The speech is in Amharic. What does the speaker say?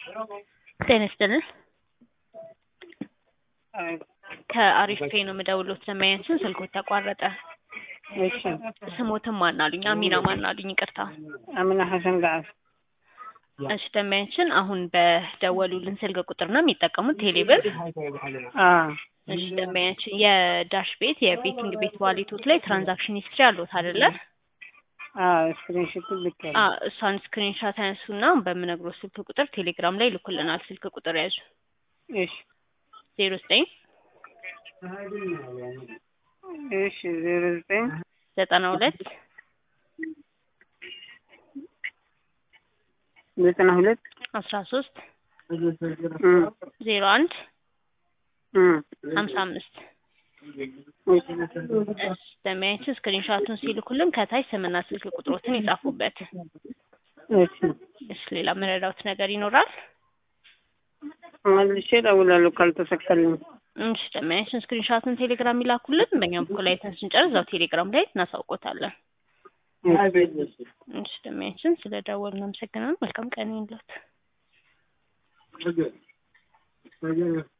ጤና ይስጥልን። ከአሪፍ ፔ ነው የምደውልዎት። ለማያንስን ስልክዎት ተቋረጠ። እሺ ስሞትን ማን አሉኝ? አሚና ማን አሉኝ? ይቅርታ። አሚና ሐሰን ገዓስ። እሺ ደንበኛችን አሁን በደወሉልን ስልክ ቁጥር ነው የሚጠቀሙት ቴሌብር? አዎ እሺ ደንበኛችን የዳሽ ቤት የቤቲንግ ቤት ዋሌቶት ላይ ትራንዛክሽን ሂስትሪ አለዎት አይደለ? አዎ ስክሪንሾት ልኬያለሁ። አ እሷን ስክሪንሻት ያንሱና በምነግሮት ስልክ ቁጥር ቴሌግራም ላይ ይልኩልናል። ስልክ ቁጥር ያዙ እሺ ዜሮ ዘጠኝ እሺ ዜሮ ዘጠኝ ዘጠና ሁለት ዘጠና ሁለት አስራ ሶስት እም ዜሮ አንድ እም ሀምሳ አምስት እሺ ደንበኛችን ስክሪንሻቱን ሲልኩልን ከታች ስምና ስልክ ቁጥሮትን ይጻፉበት። እሺ እሺ ሌላ መረዳውት ነገር ይኖራል? መልሼ እደውላለሁ ካልተሳካልኝ። እሺ ደንበኛችን ስክሪንሻቱን ቴሌግራም ይላኩልን። በእኛም በኩል አይተን ስንጨርስ እዛው ቴሌግራም ላይ እናሳውቆታለን። እሺ ደንበኛችን ስለ ደወሉ እናመሰግናለን። መልካም ቀን ይሁንልዎት።